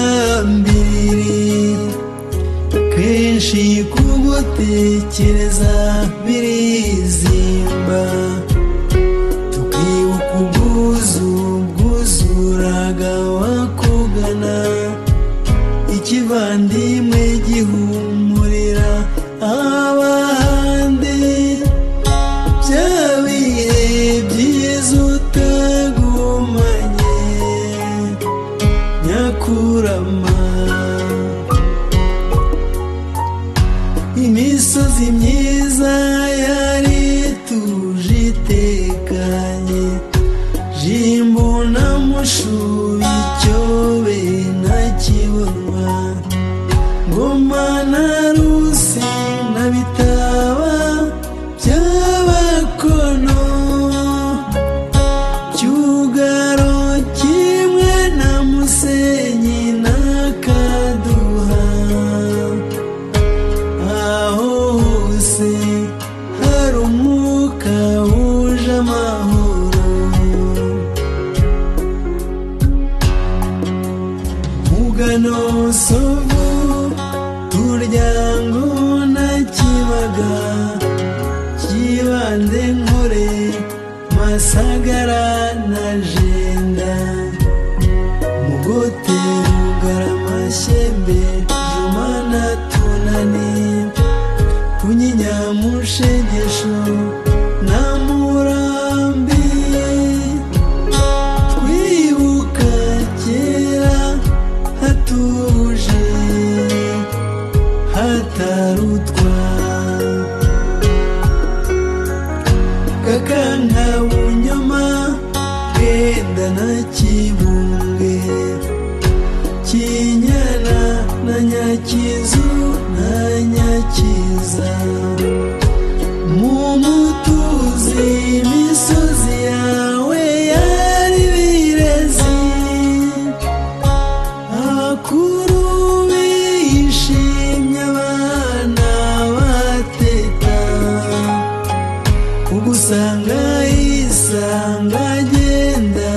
kunyambiri kenshi kugutekereza birizimba tukibuka ubwuzu bwuzuraga wakugana ikivandimwe gihumurira abandi bya bihe byiza utagumanye nyakurama imisozi myiza yari tuje itekanye jimbo na mushubi cyobe na kibonwa ngoma na rusi na bitaba by'abakono cyugaro kimwe na musenyi na kaduha aho hose hari umwuka wuje amahoro mugano sovu turyango na kibaga kibande nkore masagara na jenda mugote rugaramashyembe juma na tunani kunyinyamushegesho na murambi twibuka kera hatuje hatarutwa kakanka bunyoma bwenda na kibunge kinyana na nyakizu na nyakiza mu mutuzi imisozi yawe yari birezi abakuru bishimye abana bateta ugusanga yisanga agenda